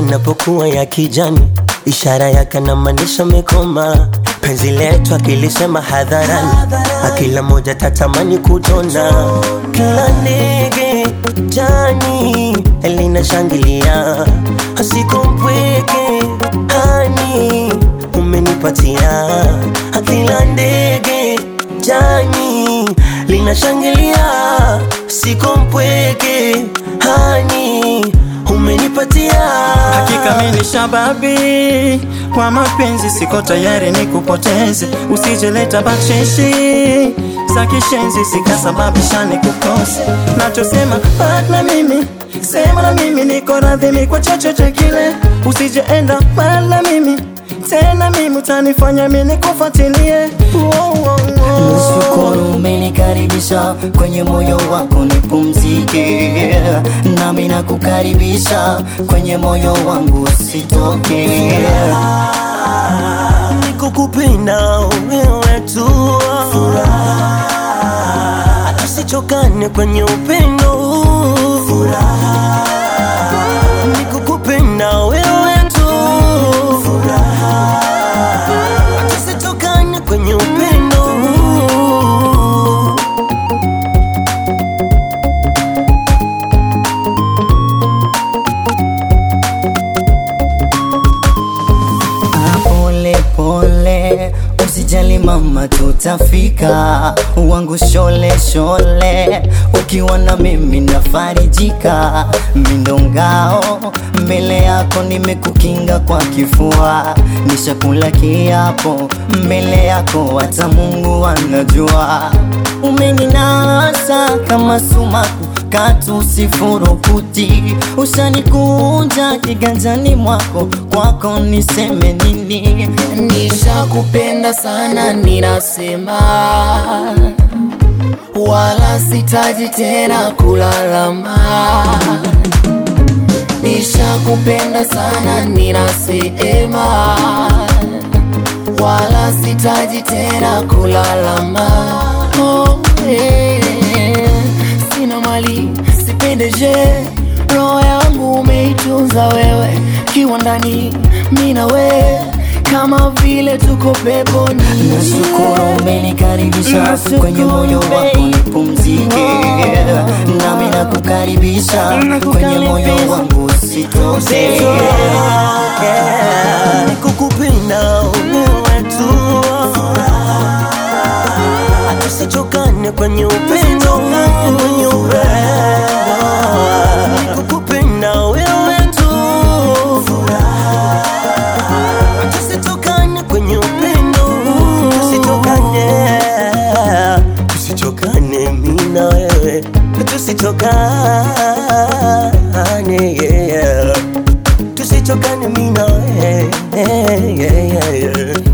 inapokuwa ya kijani, ishara yake namaanisha mekoma. Penzi letu akilisema hadharani, akila moja tatamani kutona. Kila ndege jani linashangilia, asiko mpweke hani umenipatia. Akila ndege jani linashangilia, siko mpweke hani umenipatia. Hakika mimi ni shababi kwa mapenzi, siko tayari nikupoteze. Usijeleta bakshishi za kishenzi zikasababisha nikukose. Nachosema bak na mimi, sema na mimi, niko radhi kwa chochote kile. Usijeenda mbali na mimi tena, mimi utanifanya mimi nikufuatilie. Wow, wow, wow. Nashukuru umenikaribisha kwenye moyo wako nipumzike, nami nakukaribisha kwenye moyo wangu usitoke. Nikukupenda wewe tu, tusichokane kwenye upendo. Nikukupenda wewe tu, tusichokane kwenye upendo. Ah, Pole pole, usijali mama, tutafika. Wangu shole shole, ukiwa na mimi nafarijika. Mindo ngao mbele yako, nimekukinga kwa kifua, nishakula kiapo mbele yako, hata Mungu anajua. Umeninasa kama sumaku katu sifurukuti, ushanikunja kiganjani mwako, kwako niseme nini? Nishakupenda sana, ninasema wala sitaji tena kulalama. Nishakupenda sana, ninasema wala sitaji tena kulalama. Oh, eh, sina mali sipendeje, roho yangu umeitunza wewe, kiwa ndani mimi na wewe kama vile tuko peponi. Nashukuru umenikaribisha kwenye moyo wako nipumzike, nami nakukaribisha kwenye moyo wangu usitoke. Nikukupenda wewe tu, tusichokane kwenye upendo, kwenye upendo. Nikukupenda wewe tu, tusichokane kwenye upendo, tusichokane, tusichokane mimi na wewe, tusichokane yeah. tusichokane mimi na wewe yeah, yeah, yeah.